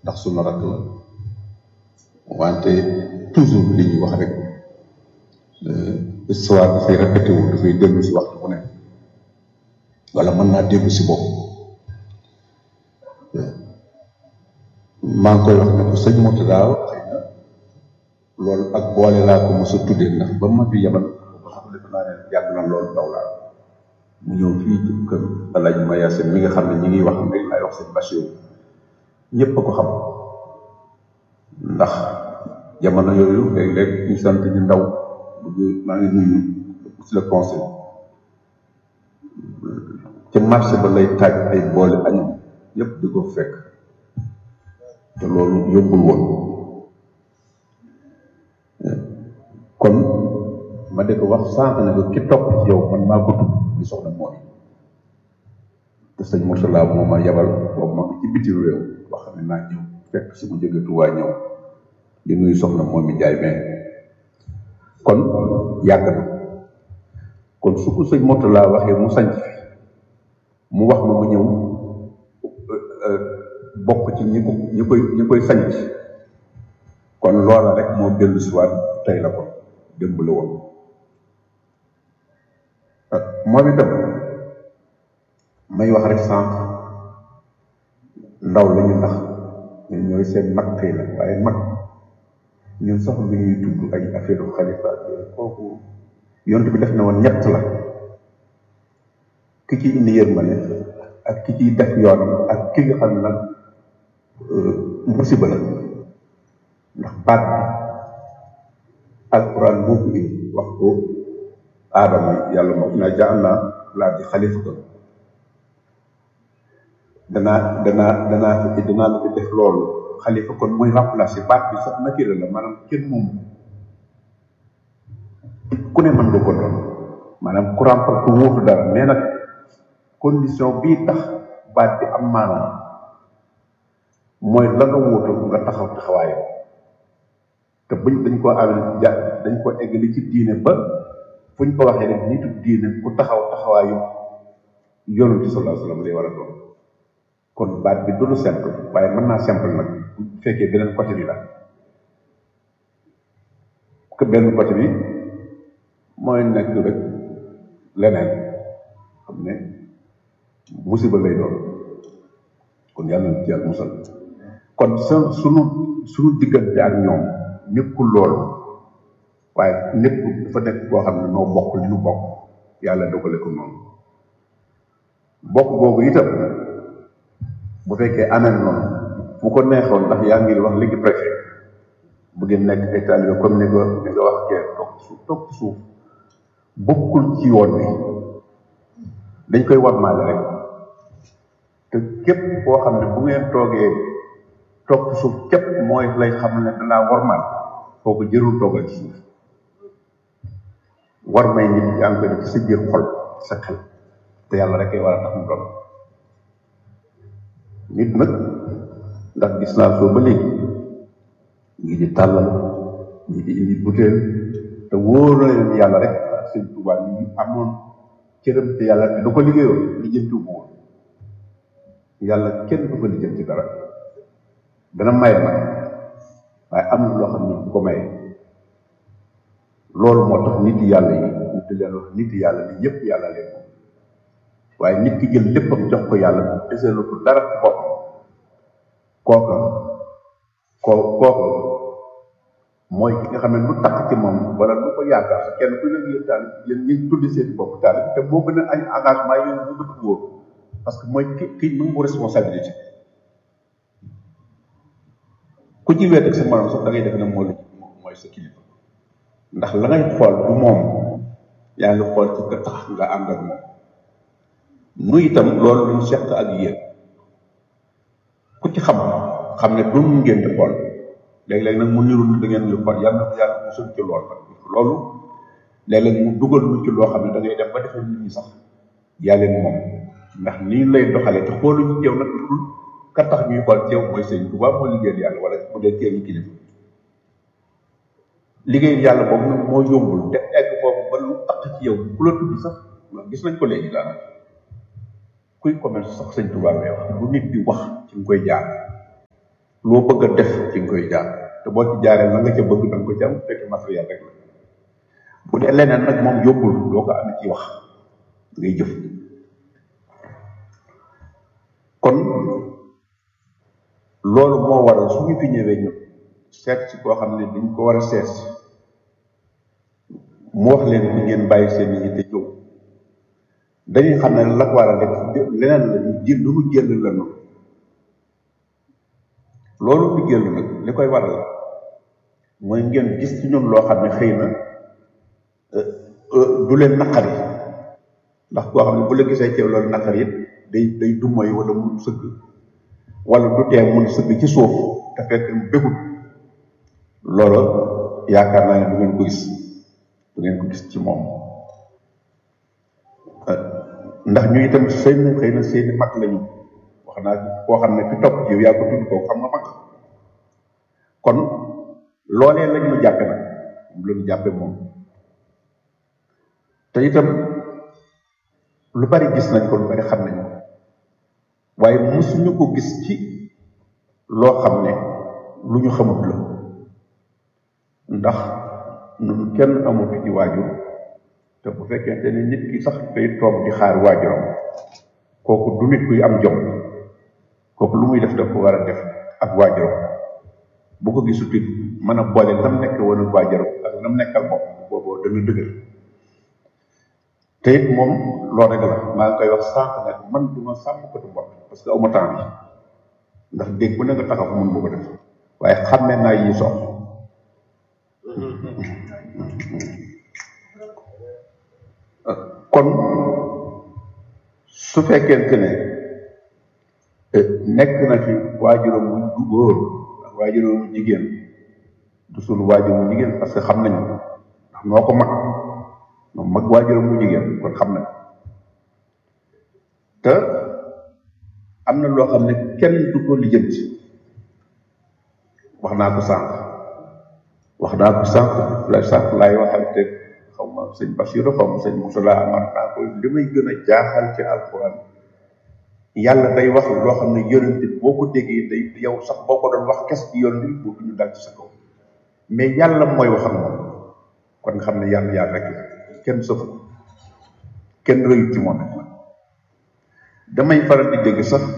ndax sunu rakk la wante toujours li ñuy wax rek histoire dafay répété wu dafay dellu si waxtu bu ne wala mën naa dellu si bopp maa ngi koy wax ne ko sëñ Mourtada xëy na loolu ak boole laa ko mos a tuddee ndax ba ma fi yebal ba xam ne naa ne yàgg na loolu daw laa mu ñëw fii ci kër Alaaji Mayase mi nga xam ne ñi ngi wax ne lay wax sëñ Bachir ñëpp a ko xam ndax jamono yooyu léeg-léeg ñu sant ñu ndaw bu maa ngi nuyu ci le conseil ca marché ba lay taaj ay boole añam yëpp di ko fekk te loolu yombul woon kon ma de ko wax sànq ne ko ki topp ci yow man maa ko tudd muy soxna mooy te sëñ Mourtala moo ma yabal boobu ma ci bitim réew wax ne naa ñëw fekk si mu jóge Tuubaa ñëw di nuyu soxna moom mi jaay mais kon yàgg na kon su ko sëñ Mourtala waxee mu sanc fi mu wax ma mu ñëw bokk ci ñi ko ñi koy ñi koy sanc kon loola rek moo dellu si waat tey la ko démb la woon moom itam may wax rek sànq ndaw la ñu ndax ñun ñooy seen mag tey la waaye mag ñun sax lu ñuy tudd ay affaire xalifa kooku yont bi def na woon ñett la ki ci indi yërmande ak ki ciy def yoonam ak ki nga xam ne nag musiba la ndax baat bi alquran moo ko indi wax ko aadama yàlla moo naa jaal naa laa di xalifa ko danaa danaa danaa fi danaa la fi def loolu xalifa kon mooy remplacer baat bi sax nakira la maanaam kenn moom ku ne mën nga ko doon maanaam ku remplacer ku wuutu dara mais nag condition bii tax baat bi am maanaam mooy la nga wuutu nga taxaw taxawaayam te buñ dañ ko am ja dañ ko eggali ci diine ba fuñ ko waxee rek nitu diine ku taxaw taxawaayu yonent bi sallallahu alayhi wasallam lay war a doon kon baat bi du lu simple waaye mën naa simple nag bu fekkee beneen côté bi la que benn côté bi mooy nekk rek leneen xam ne musiba lay doon kon yàlla na ci yàlla musal kon sa sunu sunu diggante ak ñoom nekkul loolu waaye népp dafa nekk koo xam ne noo bokk li nu bokk yàlla dogale ko noonu bokk boobu itam bu fekkee aneen noonu fu ko neexoon ndax yaa ngi wax léegi préfet bu ngeen nekk ay taalibe comme ni nga ni nga wax kee toog suuf toog ci suuf bokkul ci yoon wi dañ koy warmaale rek te képp koo xam ne bu ngeen toogee toog ci suuf képp mooy lay xam ne danaa warmaal kooku jërul toogal ci suuf war may nit yaa ngi koy def ci sa biir xol sa xel te yàlla rek ay war a tax mu doon nit nag ndax gis naa soo ba léegi ngi di tàllal ñi di indi butéel te wóor na leen yàlla rek sëñ Tuubaa ñu amoon cëram te yàlla te du ko liggéeyoon lijjanti ko woon yàlla kenn du ko lijjanti dara dana maye nag waaye am na loo xam ne du ko maye loolu moo tax nit yàlla yi ñu di leen wax nit yàlla ni ñëpp yàlla leen moom waaye nit ki jël léppam jox ko yàlla deseelu ko dara ci boppam kooka koo kooka mooy ki nga xam ne lu tax ci moom wala lu ko yaakaar sa kenn ku ne yéen taal yéen ñi tuddi seen bopp taal te moo gën a ay engagement yéen bu gën a wóor parce que mooy ki ki nangu responsabilité ku ci weet ak sa morom sax da ngay def ne moo mooy sa kilifa ndax la ngay xool bu moom yaa ngi xool ci ka tax nga ànd ak moom nu itam loolu luñ seq ak yéen ku ci xam xam ne du mu ngeen di xool léeg-léeg nag mu niru da ngeen di xool yàlla na yàlla mu sën ci lool nag loolu léeg-léeg mu dugal lu ci loo xam ne da ngay dem ba defee nit ñi sax yaa leen moom ndax nii lay doxalee te xooluñu teew nag lu dul ka tax ñuy xool teew mooy sëñ Tuubaa moo liggéeyal yàlla wala bu dee teew yi kilifa liggéeyal yàlla boobu nag moo yombul te egg foofu ba lu tax ci yow ku la tudd sax gis nañ ko léegi daanaka kuy commerce sax sëñ Tuubaa ngay wax lu nit di wax ci nga koy jaar loo bëgg a def ci nga koy jaar te boo ci jaaree la nga ca bëgg da nga ko ci am fekk matériel rek la bu dee leneen nag moom yóbbul doo ko amee ci wax ngay jëf kon loolu moo waral su ñu fi ñëwee ñu seet si koo xam ne dañ ko war a seet si mu wax leen ni ngeen bàyyi seen nit ñi te jóg dañuy xam ne la ko war a def leneen la ñu jël lu mu jël la noonu loolu di jël nag li koy waral mooy ngeen gis ci ñun loo xam ne xëy na du leen naqari ndax koo xam ne bu la gisee ci loolu naqari it day day dummoy wala mu sëgg wala du tee mun sëgg ci suuf te fekk bégut loolu yaakaar naa ne du ngeen ko gis du ngeen ko gis ci moom ndax ñu itam xëy na xëy na seeni mag lañu wax naa koo xam ne fi topp yow yaa ko tudd koo xam nga mag kon loolee lañ ñu jàppe nag moom la ñu jàppe moom te itam lu bari gis nañ ko lu bari xam nañu ko waaye mosuñu ko gis ci loo xam ne lu ñu xamut la ndax ñun kenn amut ci waajur te bu fekkente ne nit ki sax day toog di xaar waajuram kooku du nit kuy am jom kooku lu muy def daf ko war a def ak waajuram bu ko gisut it mën a boole nam nekk woon ak waajuram ak nam nekkal bopp booboo dana dëgër te it moom loolu rek la maa ngi koy wax sànq nag man du ma sàmm ko tu mbott parce que awma temps bi ndax dégg bu ne nga taxaw mun bu ko def waaye xàmme naa yi sox kon su fekkente ne nekk na fi waajuram bu góor ak waajuram bu jigéen du sunu waajur bu jigéen parce que xam nañu ndax noo ko mag moom mag waajuram bu jigéen kon xam nañ te am na loo xam ne kenn du ko lijjanti wax naa ko sànq wax naa ko sànq la sànq laay waxal te xaw ma sëñ Basiru xaw ma sëñ Musala amar naa ko li may gën a jaaxal ci alxuraan yàlla day wax loo xam ne yonent boo ko déggee day yow sax boo ko doon wax kes ci yonent bi boo ñu dal ci sa kaw mais yàlla mooy wax ak moom kon nga xam ne yàlla yàlla rek la kenn sëfu kenn rëyut ci moom damay faral di dégg sax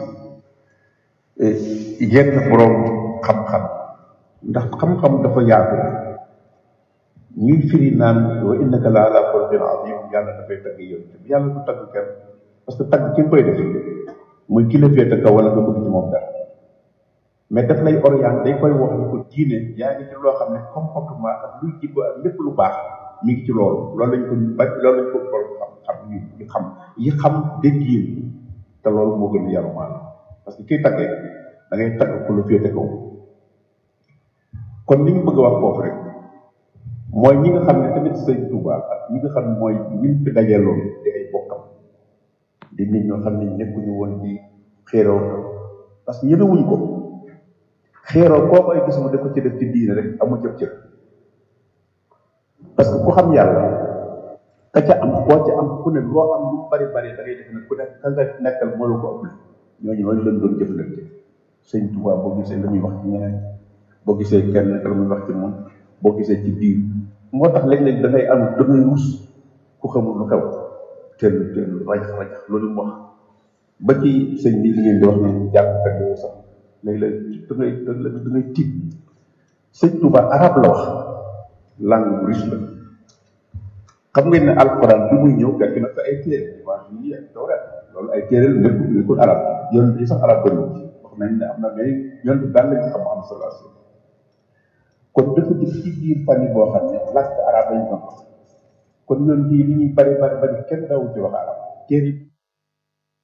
yenn borom xam-xam ndax xam-xam dafa yaatu ñuy firi naan wa innaka la ala xuluqin azim yàlla dafay tagg yonent bi yàlla du tagg kenn parce que tagg ki nga koy def muy ki la féete kaw wala nga bëgg ci moom dara mais daf lay orienté day koy wax ni ko diine yaa ngi ci loo xam ne comportement ak luy jikko ak lépp lu baax mi ngi ci loolu loolu lañ ko ñu ba loolu lañ ko borom xam xam ñu ñu xam yi xam dégg yi te loolu moo gën a yaru maanaam parce que kiy taggee da ngay tagg ku la féete kaw kon li ñu bëgg a wax foofu rek mooy ñi nga xam ne tamit sëñ Touba ak ñi nga xam ne mooy ñi fi dajee loolu di ay bokkam di nit ñoo xam ne nekkuñu woon di xéeroo parce que ñemewuñ ko xéeroo koo koy gis mu def ko ci def ci diine rek amu jëf cër parce que ku xam yàlla ka ca am koo ca am ku ne loo am lu mu bari bari da ngay def ne ku ne ka nga nekkal moo la ko ëpp ñooñu ñooñu lañ doon jëflante sëñ Touba boo gisee la muy wax ci ñeneen boo gisee kenn la muy wax ci moom boo gisee ci biir moo tax léeg-léeg da ngay am da ngay rus ku xamul lu xew teel teel rajax rajax loolu mu wax ba ci sëñ bi li ngeen di wax ne jàngkat yooyu sax léeg-léeg da ngay da ngay tiit sëñ Touba arab la wax langue bu riche la xam ngeen ne alxuraan bi muy ñëw fekk na fa ay téere waa yi ak tawreet loolu ay téere la lépp nekkul arab yoon yi sax arab bëriwul wax nañ ne am na mais yoon bi daan lañ ci xam am sallallahu alayhi wasallam kon dafa def ci biir famille boo xam ne làkk arab lañ doon wax kon yoon bii li ñuy bari bari bari kenn daawu ci wax arab téere